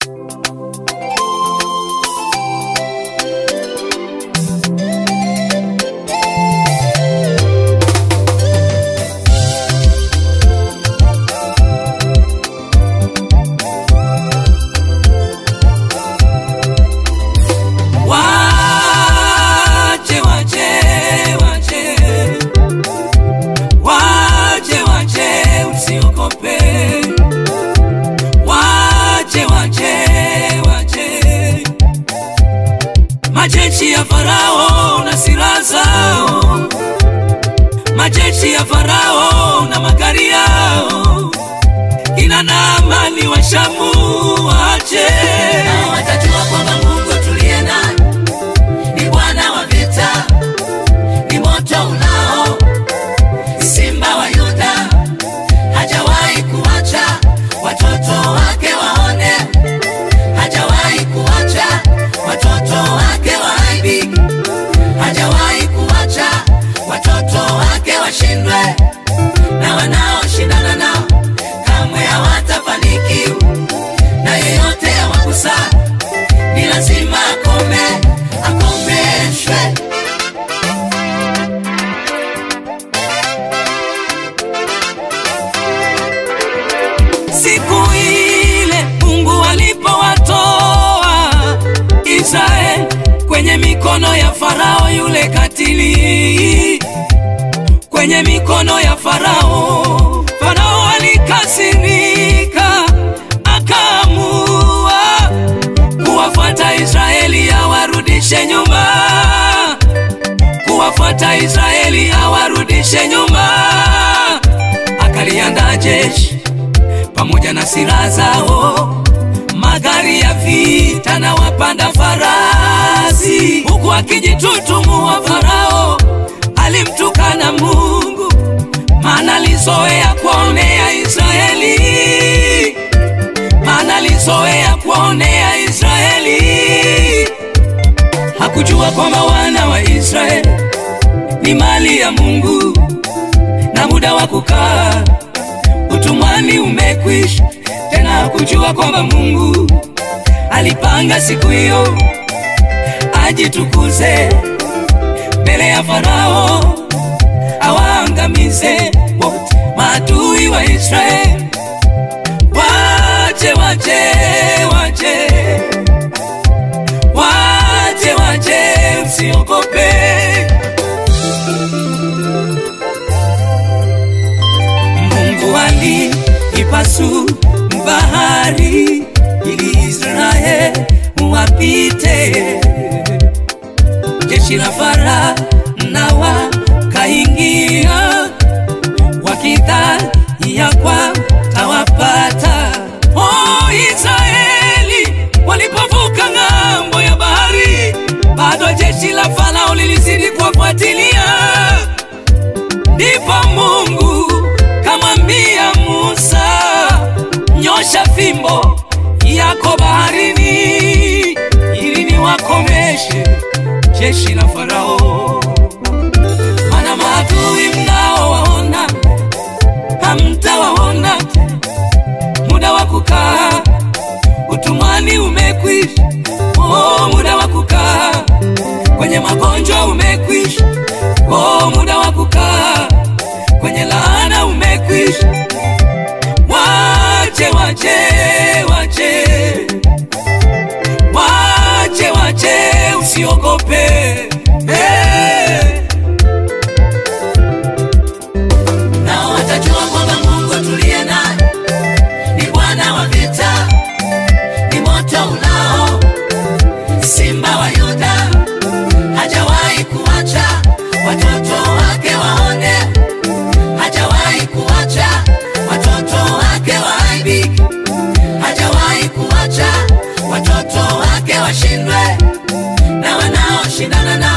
Wache, wache, wache. Wache, wache, usiogope. Wache, wache, wache. Majeshi ya Farao na silaha zao, majeshi ya Farao na magari yao, kina Naamani wa Shamu wache Nao watajua kwamba Mungu tuliye naye ni Bwana wa vita, ni moto unao, simba wa Yuda, hajawahi kuacha watoto wake waone, hajawahi kuacha watoto wake waaibike, hajawahi kuacha watoto wake washindwe, na wanaoshindana nao kamwe hawatafanikiwa, na yeyote awagusa ni lazima akome, akomeshwe. siku ile Mungu alipowatoa Israeli kwenye mikono ya Farao yule katili, kwenye mikono ya Farao. Farao alikasirika, akaamua kuwafuata Israeli awarudishe nyuma, kuwafuata Israeli awarudishe nyuma. Akaliandaa jeshi pamoja na silaha zao, magari ya vita na wapanda farasi, huku akijitutumua Farao alimtukana Mungu, maana alizoea kuwaonea Israeli, maana alizoea kuwaonea Israeli. Hakujua kwamba wana wa Israeli ni mali ya Mungu na muda wa kukaa utumwani umekwisha. Tena hakujua kwamba Mungu alipanga siku hiyo ajitukuze mbele ya Farao, awaangamize wote maadui wa Israeli. Wache, wache, wache, wache, wache, usiogope. Mungu aliipasu bahari ili Israeli wapite. Jeshi la Farao na wakaingia wakidhani ya kwamba tawapata. Oh, Israeli walipovuka ng'ambo ya bahari, bado jeshi la Farao lilizidi kuwafuatilia. Ndipo Mungu kamwambia Musa, nyosha fimbo yako baharini, ili niwakomeshe jeshi la Farao. Maana maadui mnaowaona hamtawaona tena, muda wa kukaa utumwani umekwisha. Oh, muda wa kukaa kwenye magonjwa umekwisha. Oh, muda wa kukaa kwenye laana umekwisha. Wache, wache, wache, wache, wache, usiogope hey. Nao watajua kwamba Mungu tuliye naye ni Bwana wa vita, ni moto unao, simba wa Yuda, hajawahi kuacha watoto wake waone, hajawahi kuacha watoto wake waaibike, hajawahi kuacha watoto wake washindwe, na wanaoshindana nao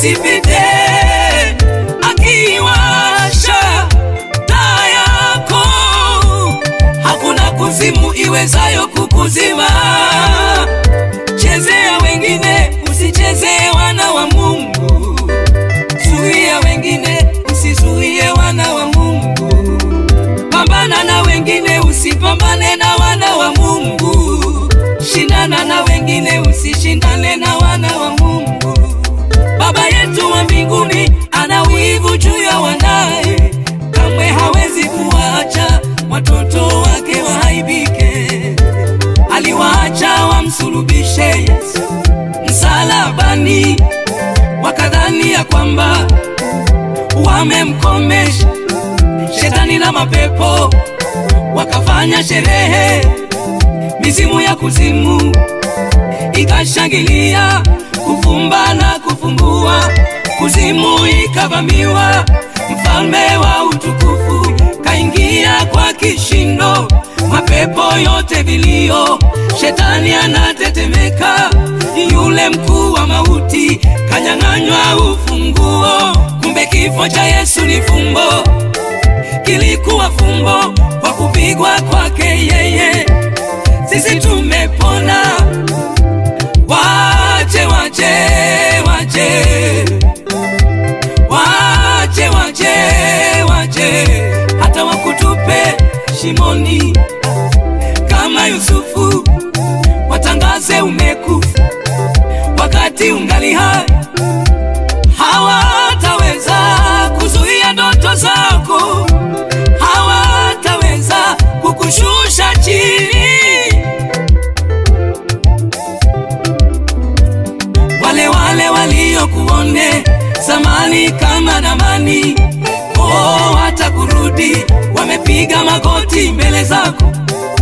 asipite akiwasha taa yako. Hakuna kuzimu iwezayo kukuzima. Chezea wengine, usichezee wana wa Mungu. Zuia wengine, usizuie wana wa Mungu. Pambana na wengine, usipambane na wana wa Mungu. Shindana na wengine, usishindane na wana wa Mungu. Baba yetu wa mbinguni ana wivu juu ya wanaye, kamwe hawezi kuwaacha watoto wake waaibike. Aliwaacha wamsulubishe Yesu msalabani, wakadhani ya kwamba wamemkomesha shetani na mapepo, wakafanya sherehe, mizimu ya kuzimu ikashangilia, kufumba na kufumbua, kuzimu ikavamiwa, mfalme wa utukufu kaingia kwa kishindo, mapepo yote vilio, shetani anatetemeka, yule mkuu wa mauti kanyang'anywa ufunguo. Kumbe kifo cha Yesu ni fumbo, kilikuwa fumbo kwa kupigwa kwake yeye, sisi tumepona. Wache, wache, wache, wache, wache, wache, hata wakutupe shimoni kama Yusufu, watangaze umekufa wakati ungali hai, hawataweza kuzuia ndoto zako, hawataweza kukushusha chini. wale wale waliokuone zamani kama namani, oh, hata kurudi wamepiga magoti mbele zako,